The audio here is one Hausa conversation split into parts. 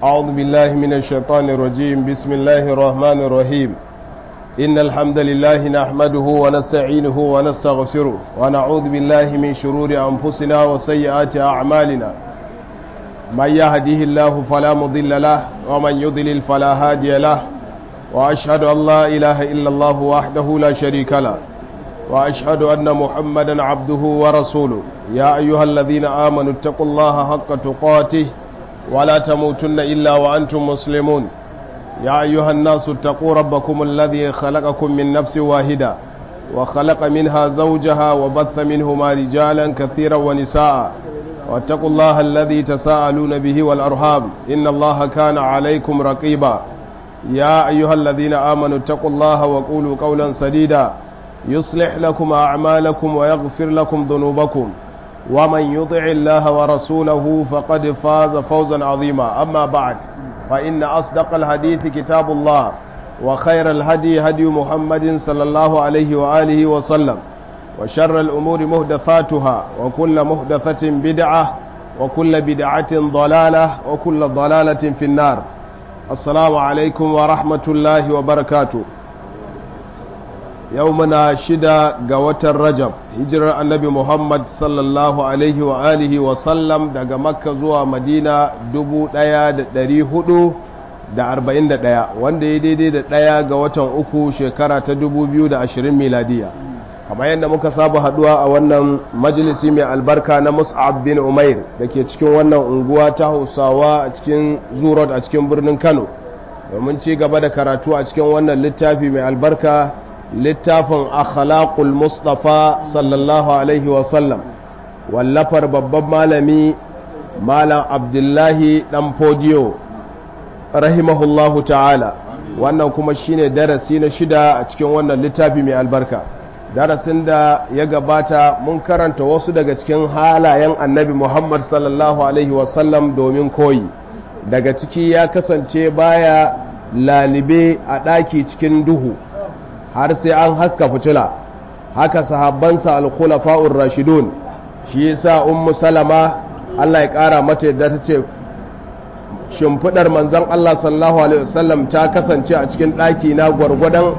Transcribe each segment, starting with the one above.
أعوذ بالله من الشيطان الرجيم بسم الله الرحمن الرحيم إن الحمد لله نحمده ونستعينه ونستغفره ونعوذ بالله من شرور أنفسنا وسيئات أعمالنا من يهده الله فلا مضل له ومن يضلل فلا هادي له وأشهد أن لا إله إلا الله وحده لا شريك له وأشهد أن محمدا عبده ورسوله يا أيها الذين آمنوا اتقوا الله حق تقاته ولا تموتن إلا وأنتم مسلمون يا أيها الناس اتقوا ربكم الذي خلقكم من نفس واحدة وخلق منها زوجها وبث منهما رجالا كثيرا ونساء واتقوا الله الذي تساءلون به والأرحام إن الله كان عليكم رقيبا يا أيها الذين آمنوا اتقوا الله وقولوا قولا سديدا يصلح لكم أعمالكم ويغفر لكم ذنوبكم ومن يطع الله ورسوله فقد فاز فوزا عظيما أما بعد فإن أصدق الحديث كتاب الله وخير الهدي هدي محمد صلى الله عليه وآله وسلم وشر الأمور مهدثاتها وكل مهدثة بدعة وكل بدعة ضلالة وكل ضلالة في النار السلام عليكم ورحمة الله وبركاته yau muna shida ga watan rajab hijirar annabi muhammad sallallahu alaihi wa alihi wa sallam daga makka zuwa madina 1441 wanda ya daidai da ɗaya ga watan uku shekara ta 2020 miladiya kamar yadda muka saba haduwa a wannan majalisi mai albarka na mus'ab bin umair da ke cikin wannan unguwa ta hausawa a cikin zurot a cikin birnin kano domin ci gaba da karatu a cikin wannan littafi mai albarka littafin akhlaqul mustafa sallallahu alaihi wasallam wallafar babban malami malam abdullahi dan fodiyo rahimahullahu ta'ala wannan kuma shine darasi na shida a cikin wannan littafi mai albarka darasin da ya gabata mun karanta wasu daga cikin halayen annabi muhammad sallallahu alaihi wasallam domin koyi daga ciki ya kasance baya lalibe a ɗaki cikin duhu har sai an haska fitila haka sahabbansa al-khulafa'ur rashidun shi yasa ummu salama Allah ya kara mata yadda ta ce shimfidar manzon Allah sallallahu alaihi wasallam ta kasance a cikin ɗaki na gwargwadon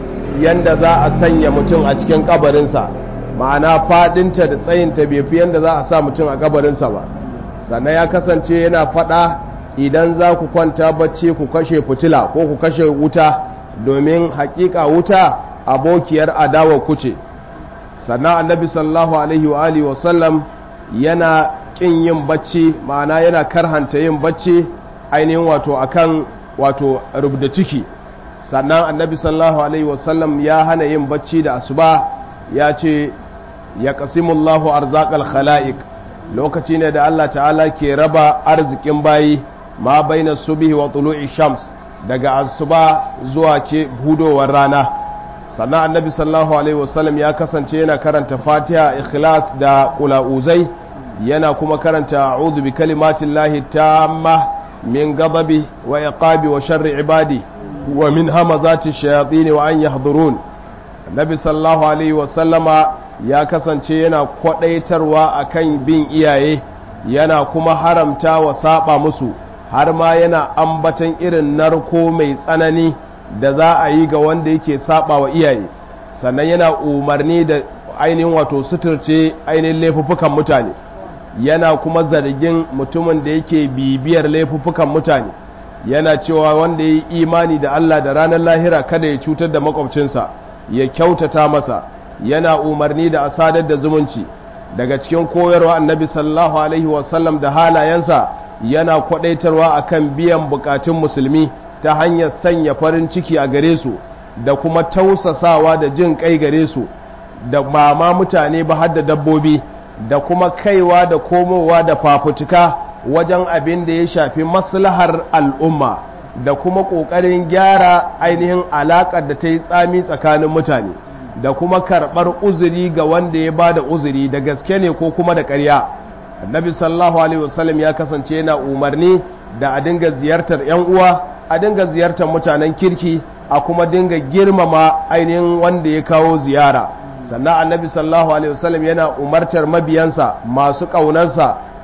yanda za a sanya mutum a cikin kabarinsa ma'ana fadinta da tsayinta bai fi yanda za a sa mutum a kabarinsa ba sannan ya kasance yana fada idan za ku kwanta bacci ku kashe fitila ko ku kashe wuta domin hakika wuta abokiyar adawa kuce sannan annabi sallallahu alaihi wa alihi wasallam yana kin yin bacci ma'ana yana karhanta yin bacci ainihin wato akan wato rubda ciki sannan annabi sallallahu alaihi wasallam ya hana yin bacci da asuba ya ce ya qasimullahu arzaqal khalaiq lokaci ne da Allah ta'ala ke raba arzikin bayi ma baina subhi wa tulu'i shams daga asuba zuwa ke hudowar rana sannan annabi sallallahu alaihi wasallam ya kasance yana karanta fatiha ikhlas da qulauzai yana kuma karanta a'udhu bi kalimatin lahi tamma min ghadabi wa iqabi wa sharri ibadi wa min hamazati shayatin wa an yahdurun annabi sallallahu alaihi wasallama ya kasance yana kwadaitarwa akan bin iyaye yana kuma haramta wa saba musu har ma yana ambatan irin narko mai tsanani da za a yi ga wanda yake saba wa iyaye sannan yana umarni da ainihin wato suturce ainihin laifuffukan mutane yana kuma zargin mutumin da yake bibiyar laifuffukan mutane yana cewa wanda ya yi imani da Allah da ranar lahira kada ya cutar da makwabcinsa ya kyautata masa yana umarni da asadar da zumunci daga cikin koyarwa annabi sallallahu alaihi wasallam da halayensa yana kwadaitarwa akan biyan bukatun musulmi ta hanyar sanya farin ciki a gare su da kuma tausasawa da jin kai gare su da mama mutane ba har da dabbobi da kuma kaiwa da komowa da fafutuka wajen abin da ya shafi maslahar al'umma da kuma ƙoƙarin gyara ainihin alaƙar da ta yi tsami tsakanin mutane da kuma karɓar uzuri ga wanda ya ba da uzuri da gaske ne ko kuma da ƙarya annabi sallallahu alaihi wasallam ya kasance yana umarni da a dinga ziyartar 'yan uwa a dinga ziyartar mutanen kirki a kuma dinga girmama ainihin wanda ya kawo ziyara sannan annabi sallallahu alaihi wasallam yana umartar mabiyansa masu ƙaunarsa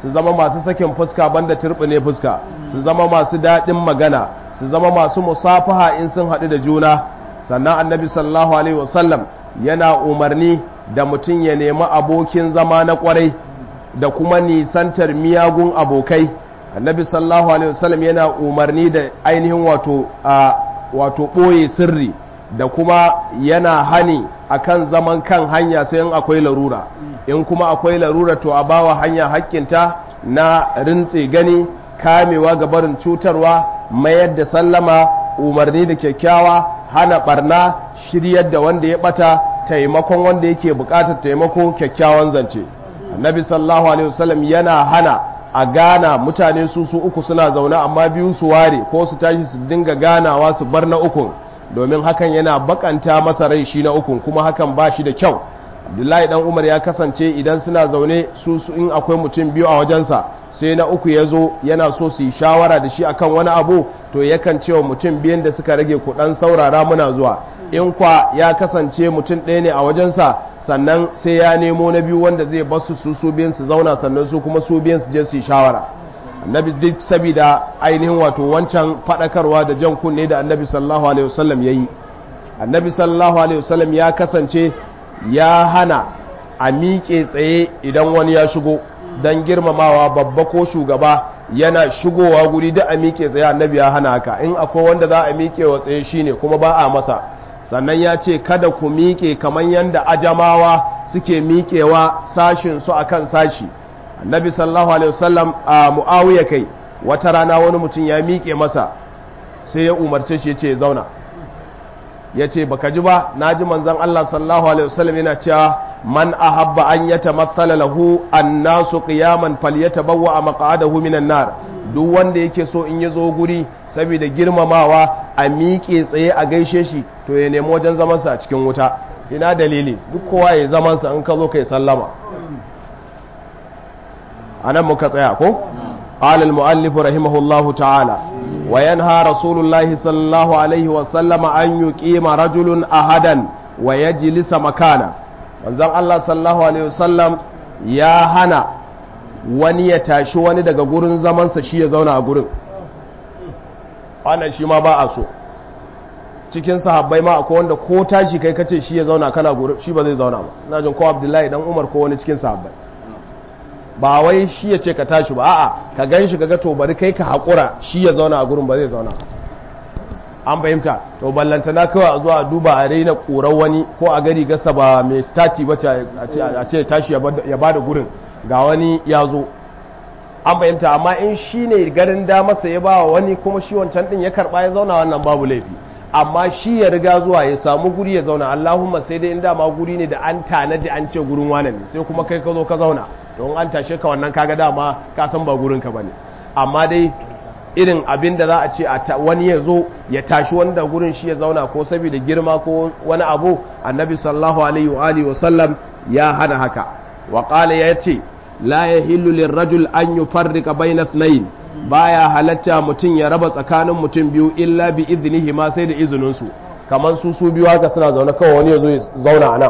su zama masu sakin fuska banda turbine fuska su zama masu daɗin magana su zama masu musafaha in sun haɗu da juna sannan annabi sallallahu alaihi wasallam yana umarni da mutum ya nemi abokin zama na kwarai da kuma nisantar miyagun abokai annabi sallallahu alaihi wasallam yana umarni da ainihin wato a wato ɓoye sirri da kuma yana hani akan zaman kan hanya sai in akwai larura in kuma akwai larura to a bawa hanya hakkinta na rintse gani kamewa ga barin cutarwa mayar da sallama umarni da kyakkyawa hana barna shiryar da wanda ya bata taimakon wanda yake bukatar taimako kyakkyawan zance annabi sallallahu alaihi wasallam yana hana a gana mutane su su uku suna zaune amma biyu su ware ko su tashi su dinga ganawa su bar na ukun domin hakan yana bakanta masa rai shi na ukun kuma hakan ba shi da kyau abdullahi dan umar ya kasance idan suna zaune su su in akwai mutum biyu a wajensa sai na uku ya zo yana so su yi shawara da shi akan wani abu to yakan cewa mutum biyan da suka rage kudan saurara muna zuwa in kwa ya kasance mutum ɗaya ne a wajensa sannan sai ya nemo na biyu wanda zai basu su su biyan su zauna sannan su kuma su biyan su je su yi shawara annabi duk sabida ainihin wato wancan faɗakarwa da jan kunne da annabi sallallahu alaihi wasallam ya yi annabi sallallahu alaihi wasallam ya kasance ya hana a miƙe tsaye idan wani ya shigo don girmamawa babba ko shugaba yana shigowa guri da a miƙe tsaye annabi ya hana haka in akwai wanda za a miƙe wa tsaye shine kuma ba a masa sannan ya ce kada ku miƙe kamar yadda ajamawa suke miƙewa sashin su akan sashi annabi sallallahu alaihi wasallam a muawiya kai wata rana wani mutum ya miƙe masa sai ya umarce shi ya ce ya zauna ya ce baka ji ba na ji manzan Allah sallallahu alaihi wasallam yana cewa man ahabba an yatamassala lahu annasu qiyaman falyatabawwa maq'adahu minan nar duk wanda yake so in ya zo guri saboda girmamawa a miƙe tsaye a gaishe shi to ya nemi wajen zaman sa a cikin wuta ina dalili duk kowa ya zaman sa in ka zo kai sallama anan muka tsaya ko قال المؤلف رحمه الله تعالى وينهى رسول الله صلى الله عليه وسلم أن يقيم رجل أحدا ويجلس مكانا manzon Allah sallallahu alaihi wasallam ya hana wani ya tashi wani daga gurin zamansa shi ya zauna a gurin wannan shi ma ba a so cikin sahabbai ma akwai wanda ko tashi kai kace shi ya zauna kana gurin shi ba zai zauna ba ina jin ko Abdullahi dan Umar ko wani cikin sahabbai ba wai shi ya ce ka tashi ba a'a ka gan shi kaga to bari kai ka haƙura shi ya zauna a gurin ba zai zauna an fahimta to ballantana kawai a zuwa duba a raina ƙorar wani ko a gari gasa ba mai stati ba a ce tashi ya ba da gurin ga wani ya zo an fahimta amma in shi ne garin damarsa ya ba wa wani kuma shi wancan din ya karɓa ya zauna wannan babu laifi amma shi ya riga zuwa ya samu guri ya zauna allahumma sai dai in dama guri ne da an tanadi an ce gurin wane ne sai kuma kai ka zo ka zauna don an tashe ka wannan kaga dama ka san ba gurinka bane amma dai irin abin da za a ce wani ya zo ya tashi wanda gurin shi ya zauna ko saboda girma ko wani abu annabi sallallahu alaihi wa alihi wasallam ya hana haka wa qala yace la yahillu lirrajul an yufarrika bayna ithnayn baya halatta mutum ya raba tsakanin mutum biyu illa bi idnihi ma sai da izinin su kamar su su biyu haka suna zaune kawai wani ya zo ya zauna a nan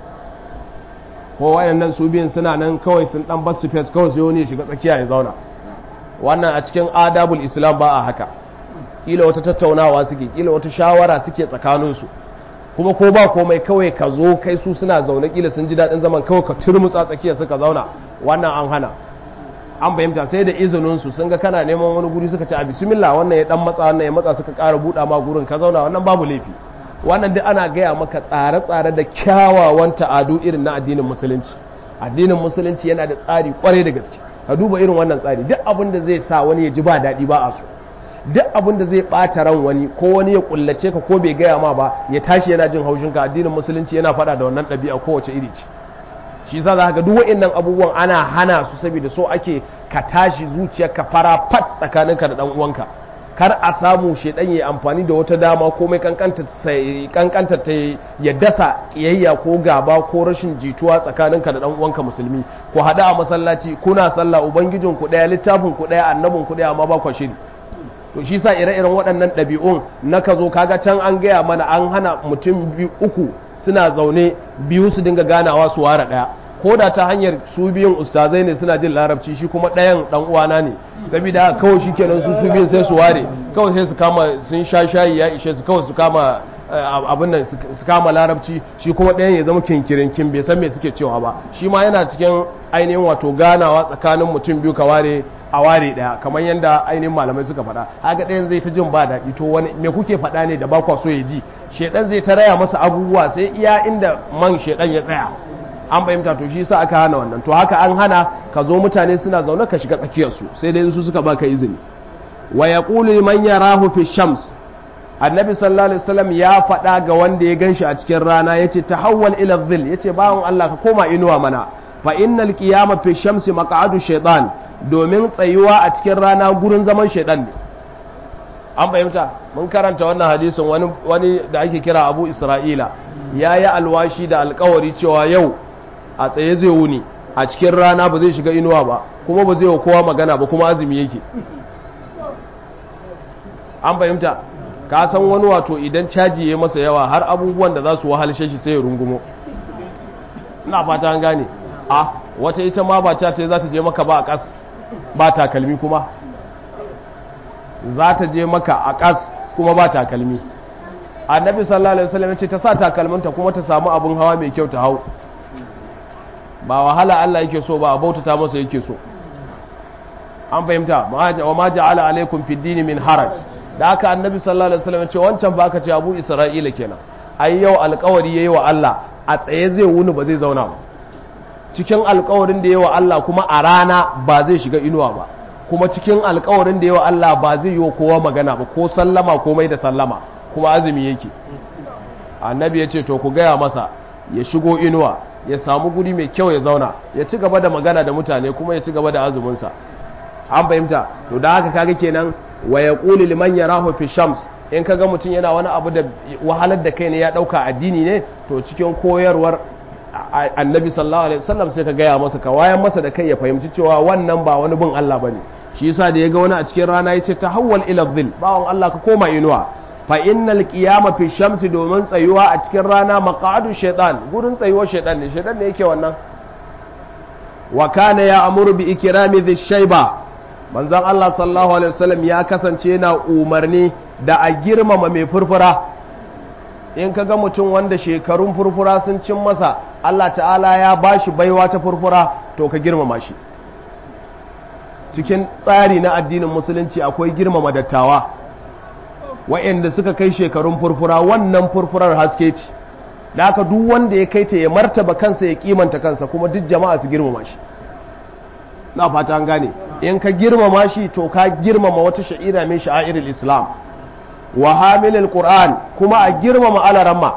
ko wayannan su biyun suna nan kawai sun dan basu space kawai sai wani ya shiga tsakiya ya zauna wannan a cikin adabul islam ba a haka kila wata tattaunawa suke kila wata shawara suke tsakanin su kuma ko ba komai kawai ka zo kai su suna zaune kila sun ji daɗin zaman kawai ka turmutsa tsakiya suka zauna wannan an hana an fahimta sai da izinin su sun ga kana neman wani guri suka ce a bismillah wannan ya dan matsa wannan ya matsa suka ƙara buɗa ma gurin ka zauna wannan babu laifi wannan duk ana gaya maka tsare-tsare da kyawawan ta'adu irin na addinin musulunci addinin musulunci yana da tsari kwarai da gaske ka duba irin wannan tsari duk abin da zai sa wani ya ji ba daɗi ba a so duk abin da zai ɓata ran wani ko wani ya kullace ka ko bai gaya ma ba ya tashi yana jin haushin ka addinin musulunci yana faɗa da wannan ɗabi'a kowace iri ce shi yasa za ka ga duk wa'annan abubuwan ana hana su saboda so ake ka tashi zuciyarka fara fat tsakaninka da ɗan uwanka kar a samu shedan ya amfani da wata dama komai kankanta ta ya dasa kiyayya ko gaba ko rashin jituwa tsakaninka da dan uwanka musulmi ku hada a masallaci kuna sallah ubangijin ku daya littafin ku daya annabin ku daya amma ba ku shiri to shi sa ire-iren waɗannan ɗabi'un na ka zo kaga can an gaya mana an hana mutum biyu uku suna zaune biyu su dinga ganawa su ware ɗaya ko da ta hanyar su biyun ustazai ne suna jin larabci shi kuma ɗayan ɗan uwana ne saboda kawai shi kenan su su biyun sai su ware kawai sai su kama sun sha shayi ya ishe su kawai su kama abin nan su kama larabci shi kuma ɗayan ya zama kinkirinkin bai san me suke cewa ba shi ma yana cikin ainihin wato ganawa tsakanin mutum biyu ka ware a ware ɗaya kamar yadda ainihin malamai suka faɗa haka ɗayan zai ta jin ba daɗi to wani me kuke faɗa ne da ba kwa so ya ji shedan zai ta raya masa abubuwa sai iya inda man shedan ya tsaya an fahimta to shi sa aka hana wannan to haka an hana ka zo mutane suna zaune ka shiga tsakiyarsu sai dai su suka baka izini wa yaqulu man yarahu fi shams annabi sallallahu alaihi wasallam ya faɗa ga wanda ya ganshi a cikin rana yace tahawwal ila dhil yace bawon Allah ka koma inuwa mana fa innal qiyama fi shamsi maq'adu shaytan domin tsayuwa a cikin rana gurin zaman shaytan ne an fahimta mun karanta wannan hadisin wani wani da ake kira Abu Isra'ila yayi alwashi da alkawari cewa yau a tsaye zai wuni a cikin rana ba zai shiga inuwa ba kuma ba zai wa kowa magana ba kuma azumi yake an fahimta ka san wani wato idan caji ya masa yawa har abubuwan da za su wahalshe shi sai ya rungumo ina fata an gane a wata ita ma ba ta za ta je maka ba a kas ba takalmi kuma za ta je maka a kas kuma ba takalmi annabi sallallahu alaihi wasallam ce ta sa takalminta kuma ta samu abun hawa mai kyau ta hau ba wahala Allah yake so ba a bautata masa yake so an fahimta wa ma ja'ala alaikum fid dini min haraj da haka annabi sallallahu alaihi wasallam ce wancan ba ka ce abu isra'ila kenan ai yau alkawari yayi wa Allah a tsaye zai wuni ba zai zauna ba cikin alkawarin da yayi wa Allah kuma a rana ba zai shiga inuwa ba kuma cikin alkawarin da yayi wa Allah ba zai yi kowa magana ba ko sallama ko mai da sallama kuma azumi yake annabi ya ce to ku gaya masa ya shigo inuwa ya samu guri mai kyau ya zauna ya ci gaba da magana da mutane kuma ya ci gaba da azuminsa an fahimta to da haka kaga kenan wa ya ƙuli liman ya rahu fi shams in kaga mutum yana wani abu da wahalar da kai ne ya ɗauka addini ne to cikin koyarwar annabi sallallahu alaihi wasallam sai ka gaya masa ka wayan masa da kai ya fahimci cewa wannan ba wani bin Allah bane shi yasa da ya ga wani a cikin rana yace tahawwal ila dhil bawon Allah ka koma inuwa fa innal qiyama fi shamsi domin tsayuwa a cikin rana maqadu shaytan gurin tsayuwar shaytan ne shaytan ne yake wannan wa kana ya amuru bi ikrami dhish shayba manzon Allah sallallahu alaihi wasallam ya kasance yana umarni da a girmama mai furfura in kaga mutum wanda shekarun furfura sun cin masa Allah ta'ala ya bashi baiwa ta furfura to ka girmama shi cikin tsari na addinin musulunci akwai girmama dattawa wa'anda suka kai shekarun furfura wannan furfurar haske ce da haka duk wanda ya kai ta ya martaba kansa ya kimanta kansa kuma duk jama'a su girmama shi na fata an gane in ka girmama shi to ka girmama wata sha'ira min sha'airil islam wa hamilil qur'an kuma a girmama alaramma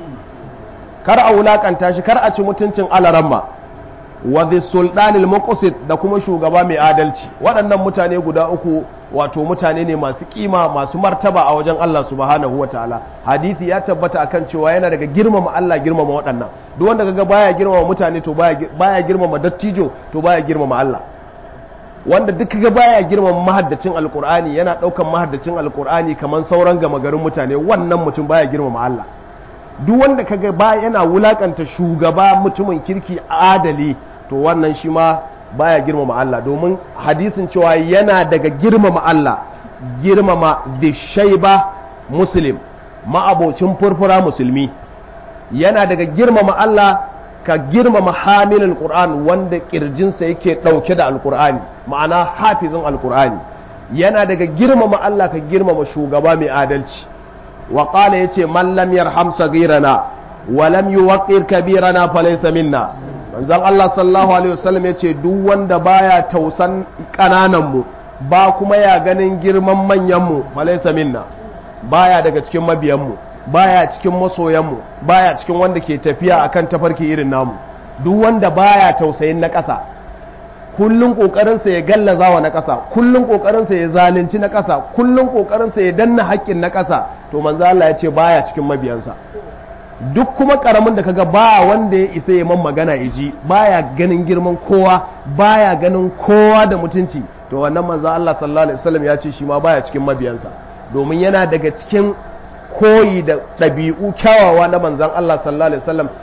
kar a wulakanta shi kar a ci mutuncin alaramma wa the sultanil muqsit da kuma shugaba mai adalci waɗannan mutane guda uku wato mutane ne masu kima masu martaba a wajen Allah subhanahu wataala hadisi ya tabbata akan cewa yana daga girmama Allah girmama waɗannan duk wanda kaga baya girmama mutane to baya baya girmama dattijo to baya girmama Allah wanda duk kaga baya girmama mahaddacin alkur'ani yana daukan mahaddacin alkur'ani kaman sauran gama garin mutane wannan mutum baya girmama Allah duk wanda kaga baya yana wulakanta shugaba mutumin kirki adali to wannan shi ma baya girmama Allah domin hadisin cewa yana daga girmama Allah girmama dishaiba muslim ma'abocin furfura musulmi yana daga girmama Allah ka girmama hamilin Qur'an wanda kirjinsa yake ɗauke da alkur'ani ma'ana hafizin alkur'ani yana daga girmama Allah ka girmama shugaba mai adalci wa qala yace man lam yarham sagirana wa lam yuwaqqir kabirana falaysa minna manzon Allah sallallahu alaihi wasallam yace duk wanda baya tausan kananan mu ba kuma ya ganin girman manyan mu falaysa minna baya daga cikin mabiyan mu baya cikin masoyanmu baya cikin wanda ke tafiya akan tafarki irin namu duk wanda baya tausayin na ƙasa kullun ƙoƙarinsa ya gallaza wa na ƙasa kullun ƙoƙarinsa ya zalunci na ƙasa kullun ƙoƙarinsa ya danna haƙƙin na ƙasa to manzo Allah ya ce baya cikin mabiyansa duk kuma ƙaramin da kaga ba wanda ya isa ya man magana ya ji baya ganin girman kowa baya ganin kowa da mutunci to wannan manzo Allah sallallahu alaihi wasallam ya ce shi ma baya cikin mabiyansa domin yana daga cikin koyi da ɗabi'u kyawawa na manzan Allah sallallahu Alaihi wasallam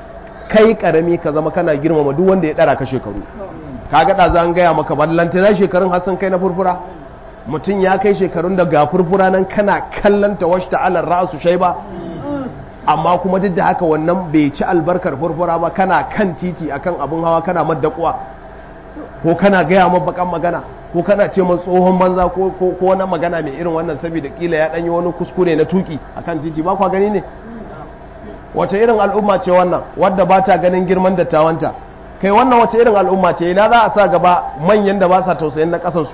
kai karami ka zama kana girmama duk wanda ya dara ka shekaru kaga da zan gaya maka ballantana shekarun har sun kai na furfura mutum ya kai shekarun da ga furfura nan kana kallon ta wasu ta'alar ra'asu shai ba amma kuma duk da haka wannan bai ci albarkar furfura ba kana kan titi akan abin hawa kana maddakuwa ko kana gaya mabakan magana ko kana ce man tsohon banza ko ko wani magana mai irin wannan saboda kila ya danyi wani kuskure na tuki akan titi ba kwa gani ne wace irin al'umma ce wannan wadda ba ta ganin girman dattawanta kai wannan wace irin al'umma ce ina za a sa gaba manyan da ba sa tausayin na kasansu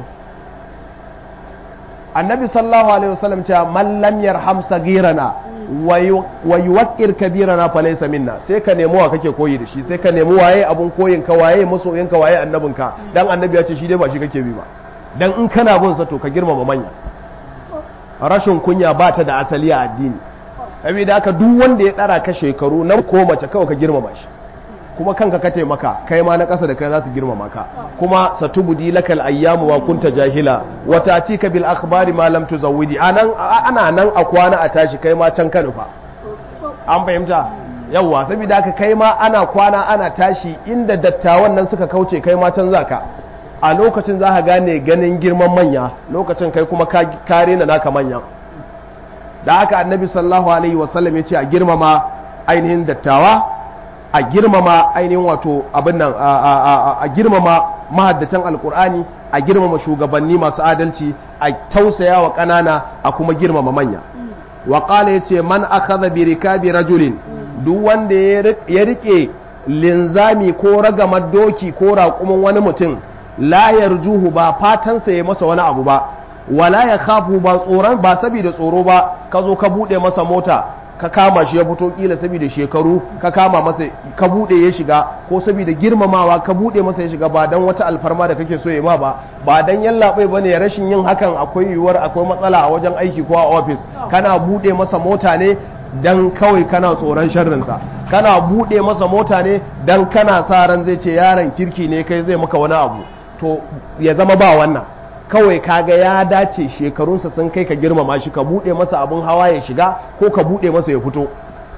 annabi sallallahu alaihi wasallam cewa man lam yarham sagirana wa yuwaqqir kabirana fa laysa minna sai ka nemi wa kake koyi da shi sai ka nemi waye abun koyin ka waye masoyin ka waye annabin ka dan annabi ya ce shi dai ba shi kake bi ba dan in kana bin sa to ka girmama manya rashin kunya ba ta da asali a addini saboda haka duk wanda ya tsara ka shekaru na ko mace kawai ka girmama shi kuma kanka ka taimaka kai ma na ƙasa da kai za su girmama ka kuma satubudi lakal ayyamu wa kunta jahila wa tatika bil akhbari ma lam tuzawwidi anan ana nan a kwana a tashi kai ma can ka nufa an fahimta yawwa saboda haka kai ma ana kwana ana tashi inda dattawan nan suka kauce kai ma can zaka a lokacin za ka gane ganin girman manya lokacin kai kuma ka kare na naka manyan da haka annabi sallallahu alaihi wasallam ya ce a girmama ainihin dattawa a girmama ainihin wato abin nan a girmama mahaddatan alkur'ani a girmama shugabanni masu adalci a tausaya wa ƙanana a kuma girmama manya wa ƙala ya ce man akhadha bi rikabi rajulin duk wanda ya rike linzami ko ragamar doki ko raƙumin wani mutum la yarjuhu ba fatansa ya masa wani abu ba wala ya khafu ba tsoron ba saboda tsoro ba ka zo ka bude masa mota ka kama shi ya fito kila saboda shekaru ka kama masa ka bude ya shiga ko saboda girmamawa ka bude masa ya shiga ba dan wata alfarma da kake so ya ma ba ba dan yallaɓai bane rashin yin hakan akwai yiwuwar akwai matsala a wajen aiki ko a office kana bude masa mota ne dan kawai kana tsoron sharrinsa kana bude masa mota ne dan kana sa ran zai ce yaron kirki ne kai zai maka wani abu to ya zama ba wannan kawai kaga ya dace shekarunsa sun kai ka girmama shi ka bude masa abun hawa ya shiga ko ka bude masa ya fito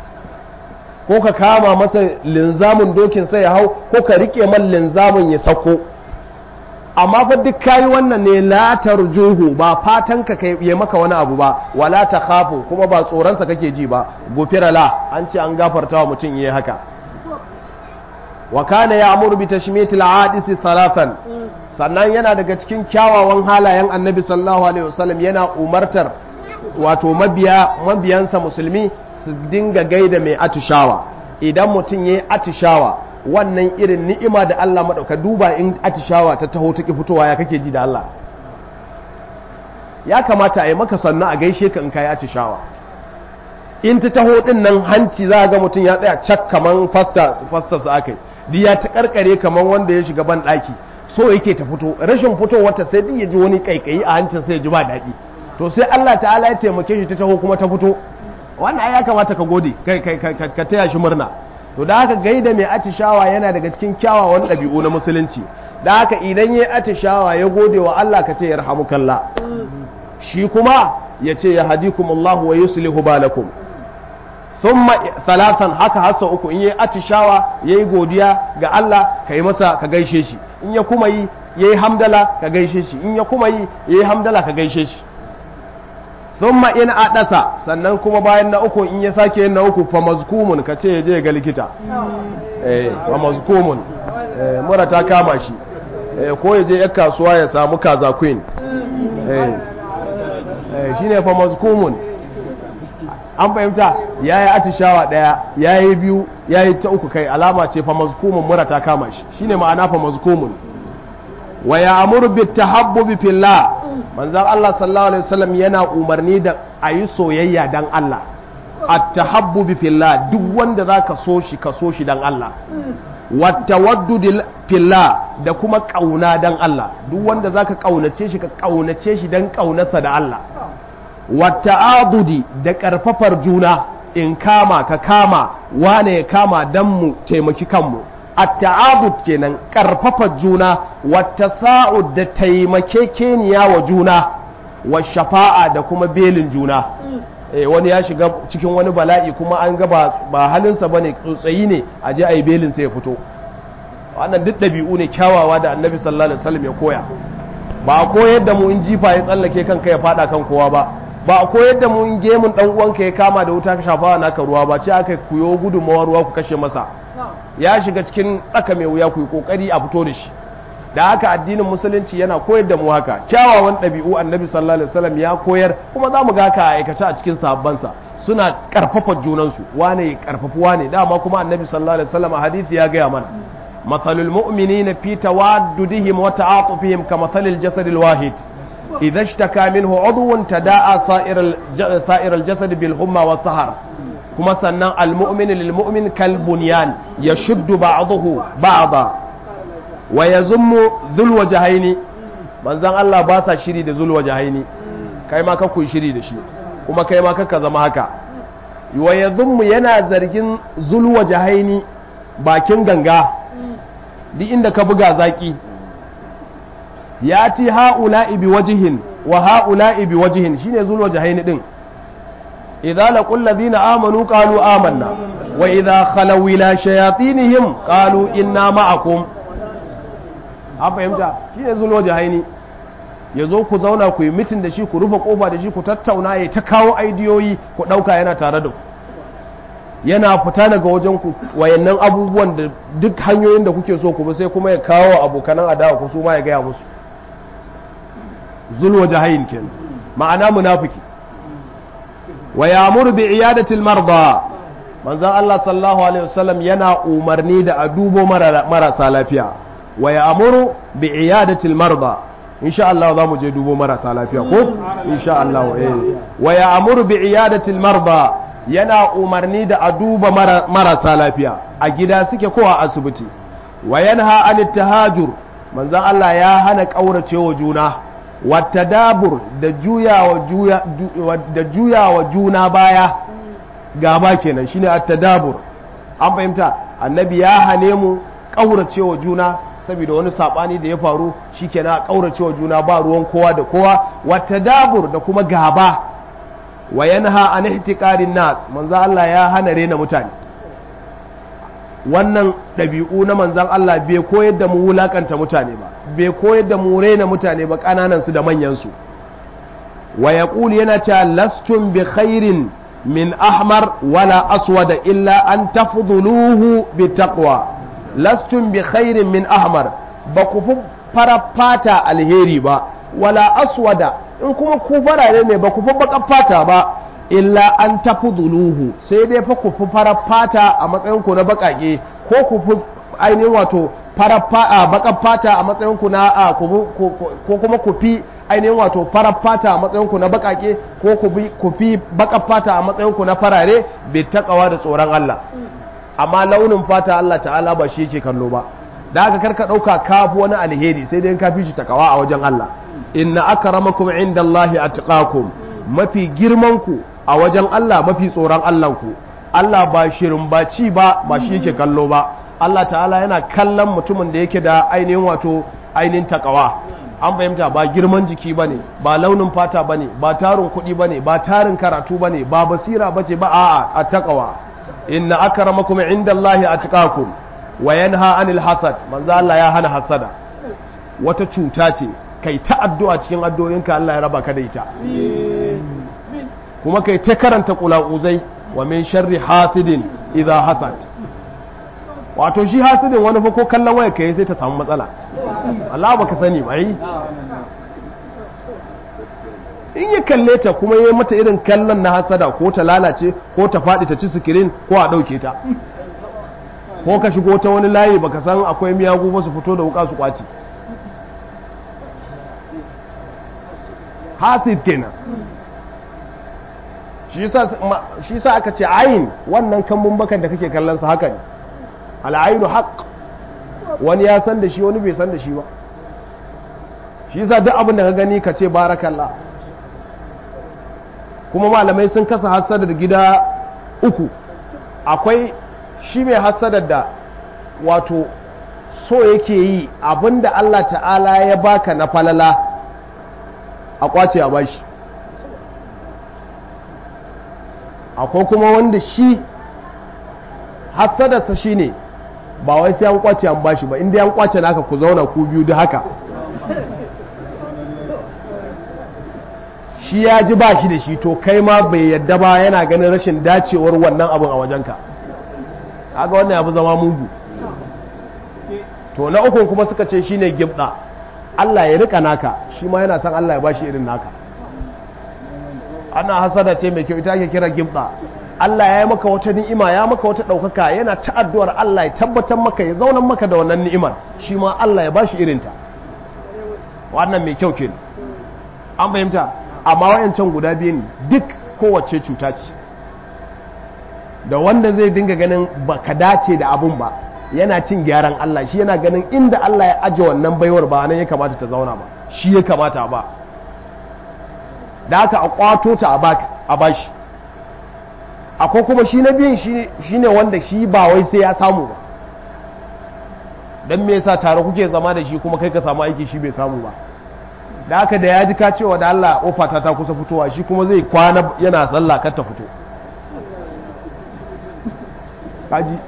ko ka kama masa linzamin dokin sai ya hau ko ka rike man linzamin ya sako amma fa duk kayi wannan ne la tarjuhu ba fatan ka kai ya maka wani abu ba wala ta khafu kuma ba tsoronsa kake ji ba gufira la an ce an gafarta wa mutum yayi haka wa kana ya'muru bi tashmitil aadisi salatan sannan yana daga cikin kyawawan halayen annabi sallallahu alaihi wasallam yana umartar wato mabiya mabiyansa musulmi su dinga gaida mai atishawa idan mutum yayi atishawa wannan irin ni'ima da Allah madauka duba in atishawa ta taho ta ki fitowa ya kake ji da Allah ya kamata a yi maka sannu a gaishe ka in kai atishawa in ta taho din nan hanci za ga mutum ya tsaya cak kaman fasta fasta su akai di ya ta karkare kaman wanda ya shiga ban daki so yake ta fito rashin fitowar ta sai din ya ji wani kaikayi a hancin sai ya ji ba daɗi to sai Allah ta'ala ya taimake shi ta taho kuma ta fito wannan ya kamata ka gode ka taya shi murna to da haka gaida mai atishawa yana daga cikin kyawawan ɗabi'u na musulunci da haka idan ya atishawa ya gode wa Allah ka ce ya rahamukalla shi kuma ya ce ya hadikumullahu wa yuslihu balakum thumma salatan haka hasa uku in yi atishawa yayi godiya ga Allah ka yi masa ka gaishe shi in ya kuma yi yayi hamdala ka gaishe shi in ya kuma yi yayi hamdala ka gaishe shi thumma in adasa sannan kuma bayan na uku in ya sake yin na uku fa mazkumun ka ce je ga likita eh fa mazkumun eh mura ta kama shi eh ko ya je yar kasuwa ya samu kaza queen eh eh shine fa mazkumun an fahimta yayi atishawa daya yayi biyu yayi ta uku kai alama ce fa mazkumun mura ta kama shi shine ma'ana fa mazkumun wa ya'muru bit tahabbubi fillah manzan Allah sallallahu Alaihi wasallam yana umarni da a yi soyayya dan Allah a tahabbubi fillah duk wanda za ka so shi ka so shi dan Allah wata waddu fillah da kuma ƙauna dan Allah duk wanda za ka ƙaunace shi ka ƙaunace shi dan ƙaunarsa da Allah wata adudi da ƙarfafar juna in kama ka kama wane ya kama dan mu taimaki kanmu at-ta'abud kenan karfafa juna wata sa'ud da taimakekeniya wa juna wa shafa'a da kuma belin juna wani ya shiga cikin wani bala'i kuma an ga ba halinsa ba ne tsotsayi ne a je a yi belin sai ya fito wannan duk ɗabi'u ne kyawawa da annabi sallallahu alaihi wasallam ya koya ba a koyar da mu in jifa ya tsallake kanka ya fada kan kowa ba ba a koyar da mu in gemun dan uwanka ya kama da wuta ka shafawa naka ruwa ba ce aka kuyo gudunmawar ruwa ku kashe masa ya shiga cikin tsaka mai wuya ku yi kokari a fito da shi da haka addinin musulunci yana koyar da mu haka kyawawan ɗabi'u annabi sallallahu alaihi wasallam ya koyar kuma za mu ga haka a aikace a cikin sahabbansa suna karfafa junansu wane ya karfafi wane dama kuma annabi sallallahu alaihi wasallam a hadisi ya gaya mana mathalul mu'minina fi tawaddudihim wa ta'atufihim kamathalil jasadil wahid idza ishtaka minhu udwun tada'a sa'ir sa'ir al-jasad bil humma wa sahar kuma sannan al-mu'min lil mu'min kal bunyan yashuddu ba'dahu ba'da wa ya zummu zulwa jahaini manzan Allah ba sa shiri da zulwa jahaini kai ma kakku shiri da shi kuma kai ma kakka zama haka wa ya zummu yana zargin zulwa jahaini bakin ganga duk inda ka buga zaki ya ci ha'ula'i bi wajihin wa ha'ula'i bi wajihin shine zulwa jahaini din idza laqul ladina amanu qalu amanna wa idza khalaw ila shayatinihim qalu inna ma'akum an fahimta shi ne zulwa jahaini ya zo ku zauna ku yi mitin da shi ku rufe kofa da shi ku tattauna ya ta kawo aidiyoyi ku ɗauka yana tare da ku yana fita daga wajen ku wayannan abubuwan da duk hanyoyin da kuke so ku bi sai kuma ya kawo abokanan adawa ku su ma ya gaya musu zulwa jahain kenan ma'ana munafiki wa ya'muru bi iyadatil marda manzon Allah sallallahu alaihi wasallam yana umarni da a dubo marasa lafiya wa ya amuru bi iyadatil marda insha Allah za mu je dubo marasa lafiya ko insha Allah eh wa ya amuru bi iyadatil marda yana umarni da a duba marasa lafiya a gida suke ko a asibiti wa yanha anit tahajur manzon Allah ya hana kauracewa juna wa tadabur da juyawa juya da juyawa juna baya gaba kenan shine at-tadabur an fahimta annabi ya hane mu kauracewa juna saboda wani sabani da ya faru shikenan a kauracewa juna ba ruwan kowa da kowa wata dabur da kuma gaba wa yanha an ihtiqarin nas manzo Allah ya hana rena mutane wannan ɗabi'u na manzan Allah bai koyar da mu wulakanta mutane ba bai koyar da mu rena mutane ba ƙananan su da manyan su wa yaqulu yana cewa lastum bi khairin min ahmar wala aswada illa an tafdhuluhu bi taqwa lastun bi khairin min ahmar ba ku fi fara fata alheri ba wala aswada in kuma ku farare ne ba ku fi baka fata ba illa an tafi duluhu sai dai fa ku fi fara fata a matsayin ku na bakake ko ku fi ainihin wato fara baka fata a matsayin ku na ko kuma ku fi ainihin wato fara fata a matsayin ku na bakake ko ku fi baka fata a matsayin ku na farare bai takawa da tsoron Allah amma launin fata Allah ta'ala ba shi yake kallo ba da haka karka dauka kafu wani alheri sai dai ka fi shi takawa a wajen Allah inna akramakum indallahi atqakum mafi girman ku a wajen Allah mafi tsoron Allah ku Allah ba shirin ba ci ba ba shi yake kallo ba Allah ta'ala yana kallon mutumin da yake da ainihin wato ainihin takawa an fahimta ba girman jiki bane ba launin fata bane ba tarin kuɗi bane ba tarin karatu bane ba basira bace ba a'a a takawa inna akramakum indallahi atqakum wa yanha anil hasad manzo Allah ya hana hasada wata cuta ce kai ta addu'a cikin addu'o'inka Allah ya raba ka da ita kuma kai ta karanta qulauzai wa min sharri hasidin idha hasad wato shi hasidin wani fa ko kallon waya kai sai ta samu matsala Allah baka sani ba yi in ya kalle ta kuma ya mata irin kallon na hasada ko ta lalace ko ta faɗi ta ci sikirin ko a ɗauke ta ko ka shigo ta wani layi baka san akwai miyagu ba su fito da wuka su kwaci hasid kenan shi sa aka ce ayin wannan kambun bakan da kake kallon sa haka ne al'ainu haq wani ya san da shi wani bai san da shi ba shi sa duk abin da ka gani ka ce barakallah kuma malamai sun kasa hasadar gida uku akwai shi mai hasadar da wato so yake yi abinda Allah ta'ala ya baka na falala a kwace a bashi akwai kuma wanda shi hasadarsa shi ne ba wai sai an kwace an bashi ba inda an kwace naka ku zauna ku biyu da haka shi ya ji ba shi da shi to kai ma bai yadda ba yana ganin rashin dacewar wannan abin a wajenka haka wannan ya fi zama mugu to na ukun kuma suka ce shine gibda Allah ya rika naka shi ma yana san Allah ya bashi irin naka ana hasada ce mai kyau ita ake kira gibda Allah ya yi maka wata ni'ima ya maka wata ɗaukaka yana ta addu'ar Allah ya tabbatar maka ya zaunan maka da wannan ni'imar shi ma Allah ya bashi irinta wannan mai kyau kenan an fahimta amma wayancan guda biyun duk kowace cuta ce da wanda zai dinga ganin ba ka dace da abun ba yana cin gyaran Allah shi yana ganin inda Allah ya aje wannan baiwar ba nan ya kamata ta zauna ba shi ya kamata ba da haka a kwato ta a bashi akwai kuma shi na biyun shi ne wanda shi ba wai sai ya samu ba don me yasa tare kuke zama da shi kuma kai ka samu aiki shi bai samu ba da haka da ya ji ka cewa da Allah ofata ta kusa fitowa shi kuma zai kwana yana sallah kar ta fito kaji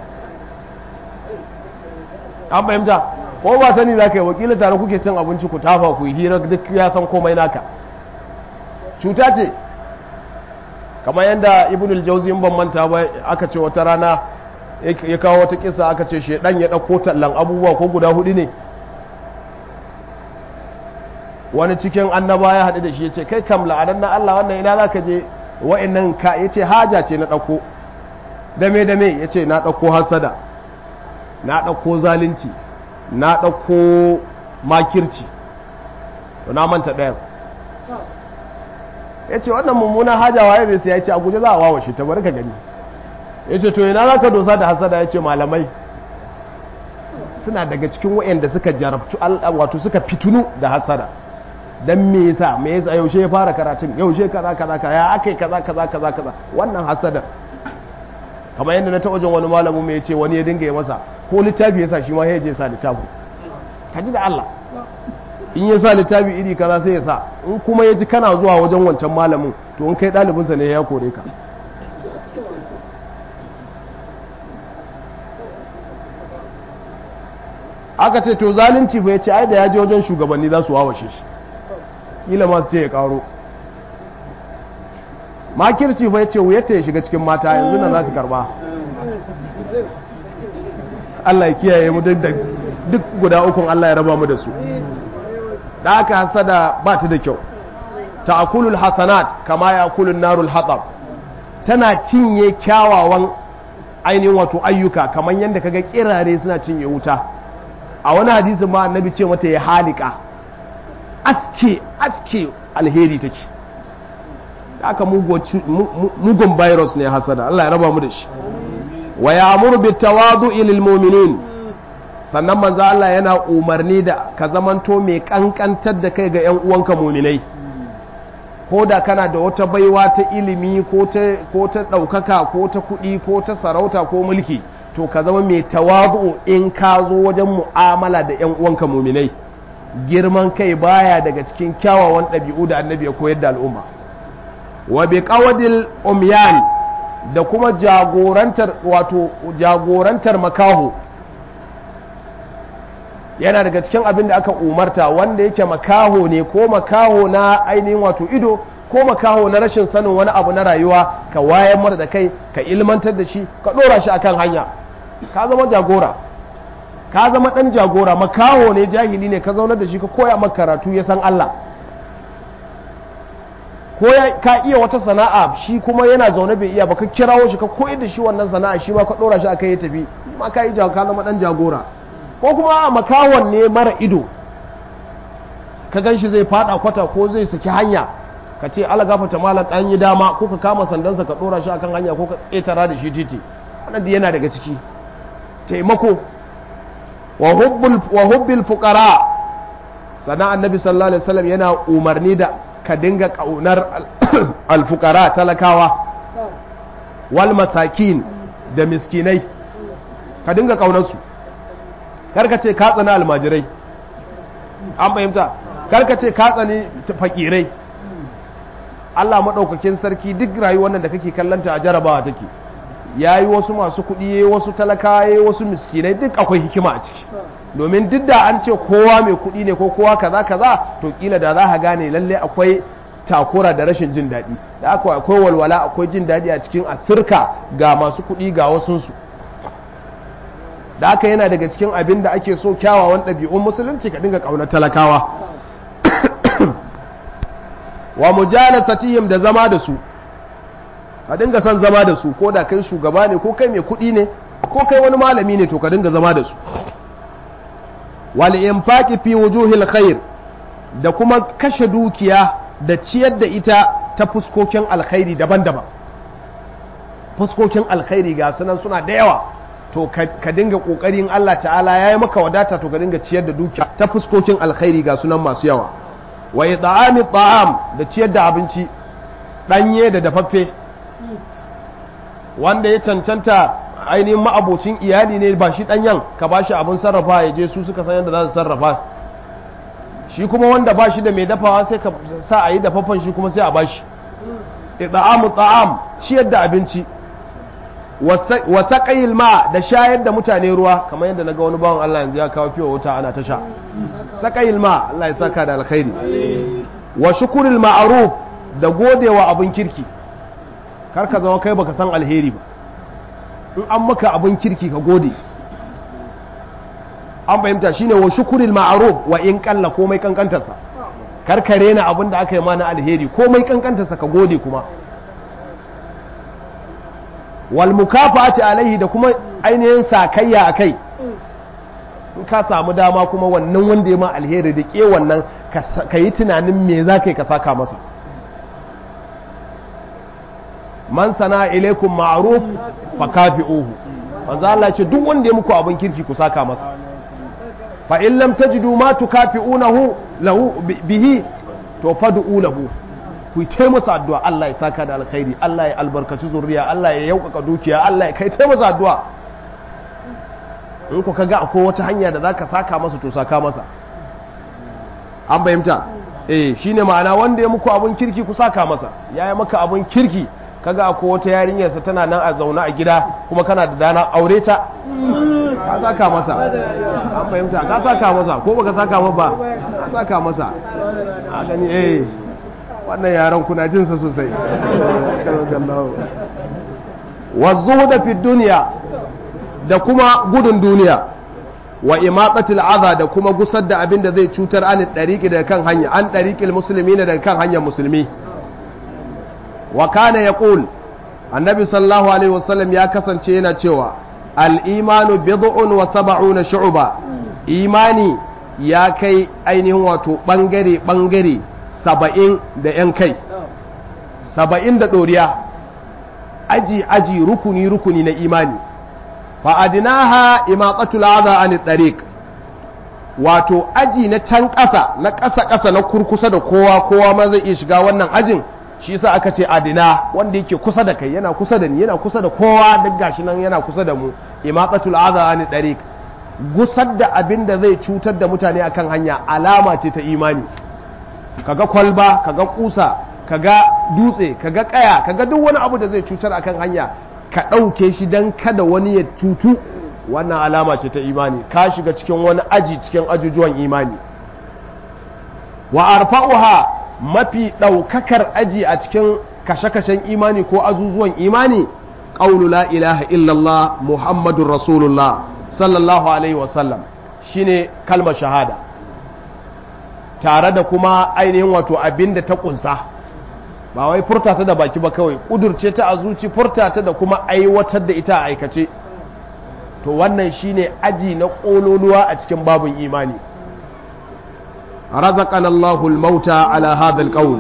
an fahimta ko ba sani za ka yi wakilin tare kuke cin abinci ku tafa ku yi hira duk ya san komai naka cuta ce kamar yadda ibn al-jawzi ban manta ba aka ce wata rana ya kawo wata kisa aka ce shedan ya dauko tallan abubuwa ko guda hudu ne wani cikin annaba ya haɗu da shi ya ce kai kam la'adan na Allah wannan ina za ka je wa'annan ka ya ce haja ce na ɗauko dame dame ya ce na ɗauko hasada na ɗauko zalunci na ɗauko makirci to na manta ɗayan ya ce wannan mummunan haja waye bai sai ya ce a guje za a wawashe ta bari ka gani ya ce to ina za ka dosa da hasada ya ce malamai suna daga cikin wa'anda suka jarabtu wato suka fitunu da hasada dan me yasa me yasa yaushe ya fara karatun yaushe kaza kaza kaza ya akai kaza kaza kaza kaza wannan hasada kamar yadda na taɓa jin wani malamin mai ce wani ya dinga ya masa ko littafi yasa shi ma ya je sa littafi kaji da Allah in ya sa littafi iri kaza sai ya sa in kuma ya ji kana zuwa wajen wancan malamin to in kai ɗalibinsa ne ya kore ka aka ce to zalunci fa ya ce ai da ya je wajen shugabanni za su wawashe shi kila masu ce ya karo makirci fa ya ce wuyarta ya shiga cikin mata yanzu nan za su karba Allah ya kiyaye mu duk guda ukun Allah ya raba mu da su da aka hasada ba ta da kyau ta'kulul hasanat kama ya'kulun narul hatab tana cinye kyawawan ainihin wato ayyuka kamar yadda kaga kirare suna cinye wuta a wani hadisi ma annabi ce mata ya halika aske aske alheri take aka mugun virus ne hasada Allah ya raba mu da shi wa ya'muru bit tawadu'i lil mu'minin sannan manzo Allah yana umarni da ka zamanto mai kankantar da kai ga 'yan uwanka muminai ko da kana da wata baiwa ta ilimi ko ta ɗaukaka ko ta kuɗi ko ta sarauta ko mulki to ka zama mai tawazu in ka zo wajen mu'amala da 'yan uwanka muminai girman kai baya daga cikin kyawawan ɗabi'u da annabi ya koyar da al'umma wa bi qawadil umyan da kuma jagorantar wato jagorantar makaho yana daga cikin abin da aka umarta wanda yake makaho ne ko makaho na ainihin wato ido ko makaho na rashin sanin wani abu na rayuwa ka wayar masa da kai ka ilmantar da shi ka ɗora shi akan hanya ka zama jagora ka zama ɗan jagora makaho ne jahili ne ka zaunar da shi ka koya maka karatu ya san Allah ko ka iya wata sana'a shi kuma yana zaune bai iya ba ka kirawo shi ka koyar da shi wannan sana'a shi ma ka ɗora shi akai ya tafi ma ka yi ka zama ɗan jagora ko kuma a makawon ne mara ido ka gan shi zai fada kwata ko zai saki hanya ka ce ala gafata malam ɗan yi dama ko ka kama sandansa ka ɗora shi akan hanya ko ka ƙetara da shi titi wannan da yana daga ciki taimako wa hubbil fuqara sana annabi sallallahu alaihi wasallam yana umarni da ka dinga kaunar alfukara talakawa wal masakin da miskinai ka dinga kaunar su karka ce ka tsani almajirai an fahimta karka ce ka tsani fakirai Allah maɗaukakin sarki duk rayuwar nan da kake kallanta a jarabawa take yayi wasu masu kuɗi yayi wasu talakawa yayi wasu miskinai duk akwai hikima a ciki domin duk da an ce kowa mai kuɗi ne ko kowa kaza kaza to kila da za ka gane lalle akwai takura da rashin jin daɗi da akwai akwai walwala akwai jin daɗi a cikin asirka ga masu kuɗi ga wasunsu da aka yana daga cikin abin da ake so kyawawan ɗabi'un musulunci ka dinga ƙaunar talakawa wa mujalasatihim da zama da su ka dinga son zama da su ko da kai shugaba ne ko kai mai kuɗi ne ko kai wani malami ne to ka dinga zama da su wal infaqi fi wujuhil khair da kuma kashe dukiya da ciyar da ita ta fuskokin alkhairi daban-daban fuskokin alkhairi ga sunan suna da yawa to ka dinga kokarin Allah ta'ala yayi maka wadata to ka dinga ciyar da dukiya ta fuskokin alkhairi ga sunan masu yawa wa it'ami ta'am da ciyar da abinci danye da dafaffe wanda ya cancanta ainihin ma'abocin iyali ne ba shi danyen ka ba shi abin sarrafa ya je su suka san yadda za su sarrafa shi kuma wanda ba shi da mai dafawa sai ka sa a yi dafaffen shi kuma sai a ba shi it'amu ta'am ciyar da abinci wa saƙayil ma da shayar da mutane ruwa kamar yadda na ga wani bawan Allah yanzu ya kawo fiye wuta ana ta sha saƙayil ma Allah ya saka da alkhairi wa shukuril ma'aruf da godewa abin kirki kar ka zama kai baka san alheri ba in an maka abin kirki ka gode an fahimta shine wa shukuril ma'aruf wa in kalla komai kankantarsa kar ka rena abin da aka yi ma na alheri komai kankantarsa ka gode kuma wal mukafati alaihi da kuma ainihin sakayya a kai in ka samu dama kuma wannan wanda ya ma alheri da ke wannan ka yi tunanin me za ka yi ka saka masa man sana ilaikum ma'ruf fa kafi'uhu manzo Allah ce duk wanda ya muku abin kirki ku saka masa fa in lam tajidu ma tukafi'unahu lahu bihi to fad'u lahu ku yi masa addu'a Allah ya saka da alkhairi Allah ya albarkaci zuriya Allah ya yaukaka dukiya Allah ya kai masa addu'a in ku kaga akwai wata hanya da zaka saka masa to saka masa an bayyanta eh shine ma'ana wanda ya muku abun kirki ku saka masa yayi maka abun kirki kaga akwai wata yarinyar sa tana nan a zauna a gida kuma kana da dana aure ta ka saka masa an fahimta ka saka masa ko baka saka masa ba ka saka masa a gani eh wannan yaran kuna jinsa sosai wazu da fi duniya da kuma gudun duniya wa imatsatil aza da kuma gusar da abin da zai cutar an ɗariƙi daga kan hanya an ɗariƙil musulmi ne daga kan hanyar musulmi wa kana ya ƙul annabi sallallahu alaihi wasallam ya kasance yana cewa al'imanu bid'un wa saba'una shu'ba imani ya kai ainihin wato ɓangare ɓangare saba'in da ‘yan kai saba'in da ɗoriya aji aji rukuni rukuni na imani fa'adinaha imatsatul aza an tariq wato aji na can ƙasa na ƙasa ƙasa na kurkusa da kowa kowa ma zai iya shiga wannan ajin shi sa aka ce adina wanda yake kusa da kai yana kusa da ni yana kusa da kowa duk gashi nan yana kusa da mu imatsatul aza an tariq gusar da abin da zai cutar da mutane akan hanya alama ce ta imani kaga kwalba kaga kusa kaga dutse kaga kaya kaga duk wani abu da zai cutar akan hanya ka ɗauke shi don kada wani ya cutu wannan alama ce ta imani ka shiga cikin wani aji cikin ajujuwan imani wa arfa'uha mafi ɗaukakar aji a cikin kashe-kashen imani ko azuzuwan imani ƙaunu la ilaha illallah muhammadun rasulullah sallallahu alaihi wasallam shine kalmar shahada tare da kuma ainihin wato abin da ta kunsa ba wai furta ta da baki ba kawai kudurce ta a zuci furta ta da kuma aiwatar da ita a aikace to wannan shine aji na kololuwa a cikin babun imani razaqana Allahu al-mauta ala hadha al-qawl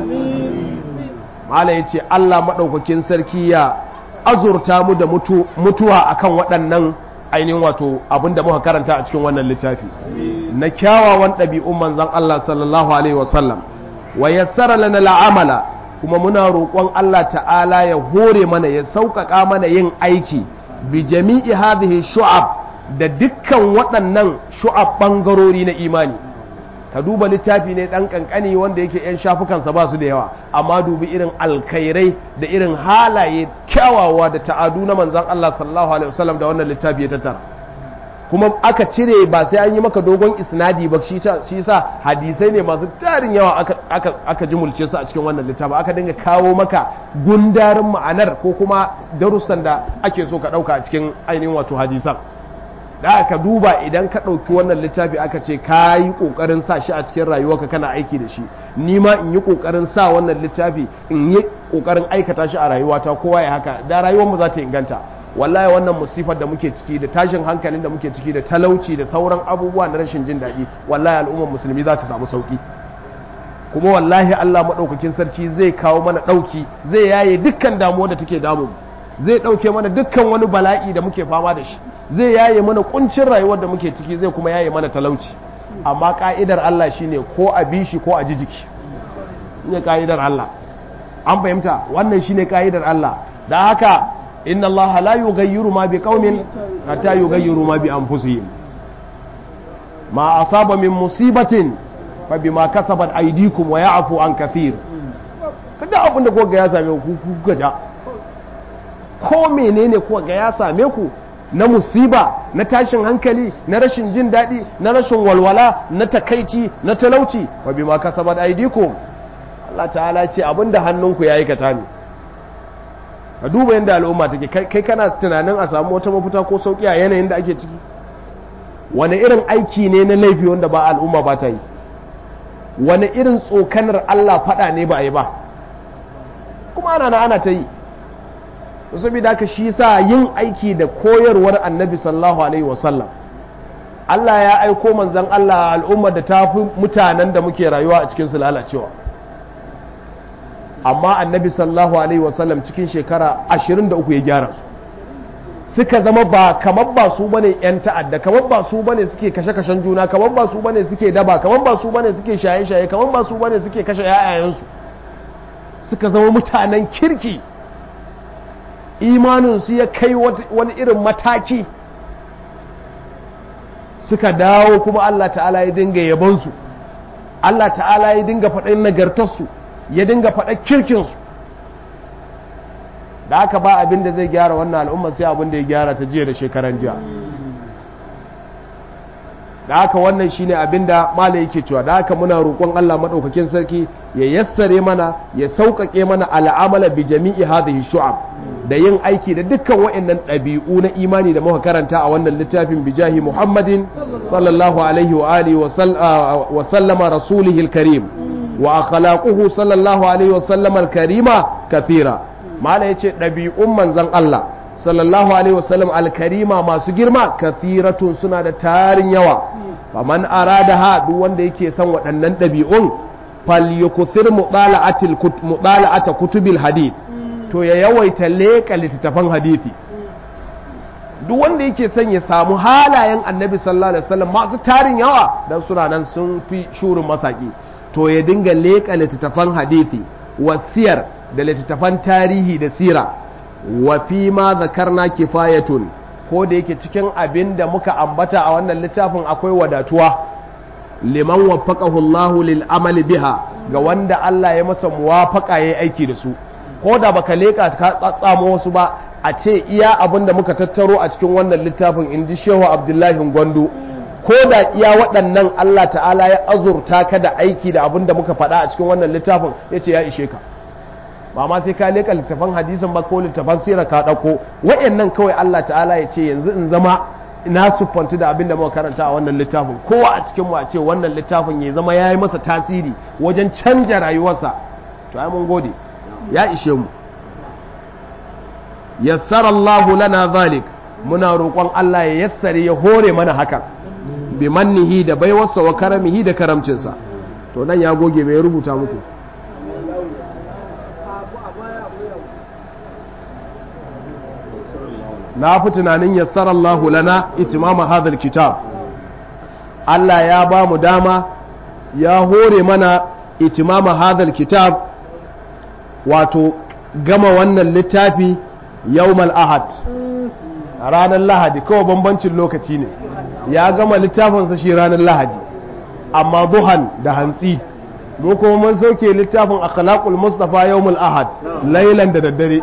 mala yace Allah madaukakin sarki ya azurta mu da mutuwa akan waɗannan ainihin wato abinda muka karanta a cikin wannan littafi na kyawawan ɗabi'un manzan Allah sallallahu Alaihi wasallam wa yassara lana la'amala kuma muna roƙon Allah ta'ala ya hore mana ya sauƙaƙa mana yin aiki bi jami'i hadhihi shu'ab da dukkan waɗannan shu'ab ɓangarori na imani ka duba littafi ne dan kankani wanda yake yan shafukansa ba su da yawa amma dubi irin alkhairai da irin halaye kyawawa da ta'adu na manzon Allah sallallahu alaihi wasallam da wannan littafi ya tattara kuma aka cire ba sai an yi maka dogon isnadi ba shi shi sa hadisai ne masu tarin yawa aka aka aka jimulce su a cikin wannan littafi aka dinga kawo maka gundarin ma'anar ko kuma darussan da ake so ka dauka a cikin ainihin wato hadisan da aka duba idan ka ɗauki wannan littafi aka ce ka yi ƙoƙarin sa shi a cikin rayuwarka kana aiki da shi ni ma in yi ƙoƙarin sa wannan littafi in yi ƙoƙarin aikata shi a rayuwata kowa ya haka da rayuwarmu za ta inganta wallahi wannan musifar da muke ciki da tashin hankalin da muke ciki da talauci da sauran abubuwa na rashin jin daɗi wallahi al'ummar musulmi za ta samu sauƙi kuma wallahi Allah maɗaukakin sarki zai kawo mana ɗauki zai yaye dukkan damuwa da take damu zai ɗauke mana dukkan wani bala'i da muke fama da shi zai yaye mana kuncin rayuwar da muke ciki zai kuma yaye mana talauci amma ka'idar Allah shine ko a bi shi ko a ji jiki ne ka'idar Allah an fahimta wannan shine ka'idar Allah da haka inna Allah la yughayyiru ma biqaumin hatta yughayyiru ma bi anfusihim ma asaba min musibatin fa bima kasabat aydikum wa ya'fu an kathir kada abin da kuka ya same ku kuka ja ko menene kuka ga ya same ku na musiba na tashin hankali na rashin jin daɗi na rashin walwala na takaici na talauci wa bima kasabat aydikum Allah ta'ala ce abinda hannunku ya aikata ne ka duba yadda al'umma take kai kana tunanin a samu wata mafita ko sauki a yanayin da ake ciki wani irin aiki ne na laifi wanda ba al'umma ba ta yi wani irin tsokanar Allah faɗa ne ba a yi ba kuma ana na ana ta yi saboda haka shi sa yin aiki da koyarwar annabi sallallahu alaihi wasallam Allah ya aiko manzan Allah al'ummar da ta fi mutanen da muke rayuwa a cikin su lalacewa amma annabi sallallahu alaihi wasallam cikin shekara 23 ya gyara su suka zama ba kamar ba su bane yan ta'adda kamar ba su bane suke kashe-kashen juna kamar ba su bane suke daba kamar ba su bane suke shaye-shaye kamar ba su bane suke kashe 'ya'yayensu suka zama mutanen kirki imaninsu ya kai wani irin mataki suka dawo kuma Allah ta'ala ya dinga yabansu Allah ta'ala ya dinga faɗin nagartarsu ya dinga faɗa kirkinsu da aka ba abin da zai gyara wannan al'umma sai abin da ya gyara ta jiya da shekaran jiya da haka wannan shine abin da mala yake cewa da haka muna roƙon Allah maɗaukakin sarki ya yassare mana ya sauƙaƙe mana al'amala bi jami'i hadhihi shu'ab da yin aiki da dukkan wa'annan ɗabi'u na imani da muka karanta a wannan littafin bijahi Muhammadin sallallahu alaihi wa alihi wa sallama rasulihil karim wa akhlaquhu sallallahu alaihi wa sallama karima kathira mala yace ɗabi'un manzon Allah sallallahu alaihi wa sallam alkarima masu girma kathiratun suna da tarin yawa faman aradaha duk wanda yake son waɗannan ɗabi'un falyukuthir mudala'atil mudala'ata kutubil hadith to ya yawaita leƙa littattafan hadithi duk wanda yake son ya samu halayen annabi sallallahu alaihi wasallam masu tarin yawa dan suna nan sun fi shurin masaki to ya dinga leƙa littattafan hadithi wasiyar da littattafan tarihi da sira wa fi ma zakarna kifayatun ko da yake cikin abin da muka ambata a wannan littafin akwai wadatuwa liman waffaqahu Allahu lil amali biha ga wanda Allah ya masa muwafaqa yayi aiki da su ko da baka leka ka tsatsamo wasu ba a ce iya abin da muka tattaro a cikin wannan littafin in ji shehu abdullahi gwandu ko da iya waɗannan Allah ta'ala ya azurta ka da aiki da abin da muka faɗa a cikin wannan littafin ya ce ya ishe ka ba ma sai ka leka littafan hadisin ba ko littafan sirar ka ɗauko wa'annan kawai Allah ta'ala ya ce yanzu in zama na siffantu da abin da muka karanta a wannan littafin kowa a cikin mu a ce wannan littafin ya zama ya yi masa tasiri wajen canja rayuwarsa to ai mun gode ya ishe mu yassara Allah lana zalik muna roƙon Allah ya yassare ya hore mana hakan bi mannihi da baiwarsa wa karamihi da karamcinsa to nan ya goge mai rubuta muku na fi tunanin yassara Allah lana itimama hadal kitab Allah ya ba mu dama ya hore mana itimama hadal kitab wato gama wannan littafi yawmal ahad ranar lahadi kawai bambancin lokaci ne ya gama littafinsa shi ranar lahadi amma duhan da hantsi mu kuma mun sauke littafin akhlaqul mustafa yawmul ahad lailan da daddare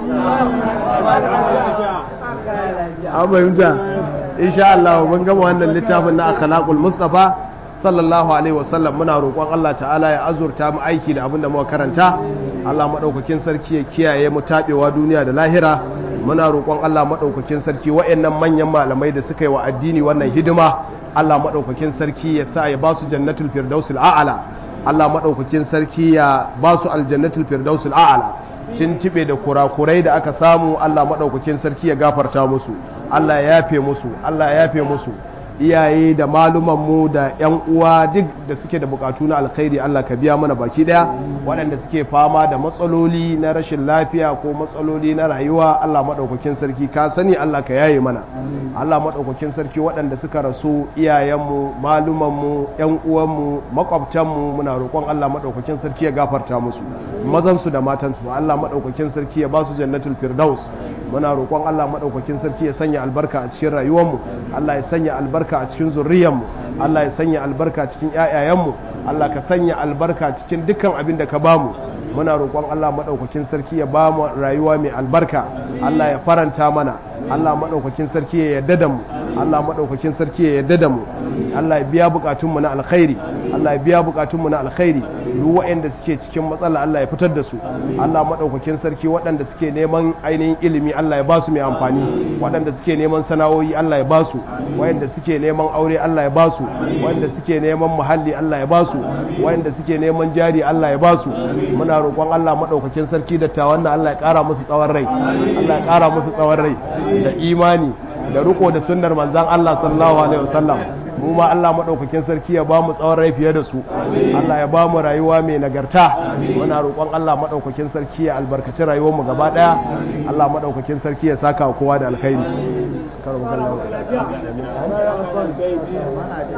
an fahimta insha Allah mun gama wannan littafin na akhlaqul mustafa sallallahu alaihi wasallam muna roƙon Allah ta'ala ya azurta mu aiki da abin da muka karanta Allah madaukakin sarki ya kiyaye mu tabewa duniya da lahira muna roƙon Allah madaukakin sarki waɗannan manyan malamai da suka yi wa addini wannan hidima Allah madaukakin sarki ya sa ya ba su jannatul firdausil a'la Allah madaukakin sarki ya ba su aljannatul firdausil a'la tintibe da kurakurai da aka samu Allah madaukakin sarki ya gafarta musu Allah ya yafe musu Allah ya yafe musu iyaye da malumanmu da 'yan uwa duk da suke da bukatu na alkhairi Allah ka biya mana baki daya waɗanda suke fama da matsaloli na rashin lafiya ko matsaloli na rayuwa Allah maɗaukakin sarki ka sani Allah ka yaye mana Allah maɗaukakin sarki waɗanda suka rasu iyayenmu malumanmu 'yan uwanmu makwabtanmu muna roƙon Allah maɗaukakin sarki ya gafarta musu mazansu da matansu Allah maɗaukakin sarki ya ba su jannatul firdaus muna roƙon Allah maɗaukakin sarki ya sanya albarka a cikin rayuwarmu Allah ya sanya albarka albarka a cikin zurriyanmu Allah ya sanya albarka cikin ƴaƴayenmu Allah ka sanya albarka cikin dukkan abin da ka bamu muna roƙon Allah maɗaukakin sarki ya ba mu rayuwa mai albarka Allah ya faranta mana Allah maɗaukakin sarki ya yarda da mu Allah maɗaukakin sarki ya yarda da mu Allah ya biya buƙatunmu na alkhairi Allah ya biya buƙatunmu na alkhairi duk waɗanda suke cikin matsala Allah ya fitar da su Allah maɗaukakin sarki waɗanda suke neman ainihin ilimi Allah ya ba su mai amfani waɗanda suke neman sana'o'i Allah ya ba su waɗanda suke neman aure Allah ya ba su waɗanda suke neman muhalli Allah ya ba su waɗanda suke neman jari Allah ya ba su muna roƙon Allah maɗaukakin sarki da tawon Allah ya ƙara musu tsawon rai Allah ya ƙara musu tsawon rai da imani da riko da sunnar manzan Allah sallallahu alaihi wasallam mu ma Allah madaukakin sarki ya ba mu tsawon rai fiye da su Allah ya ba mu rayuwa mai nagarta muna roƙon Allah madaukakin sarki ya albarkaci rayuwar mu gaba daya Allah madaukakin sarki ya saka kowa da alkhairi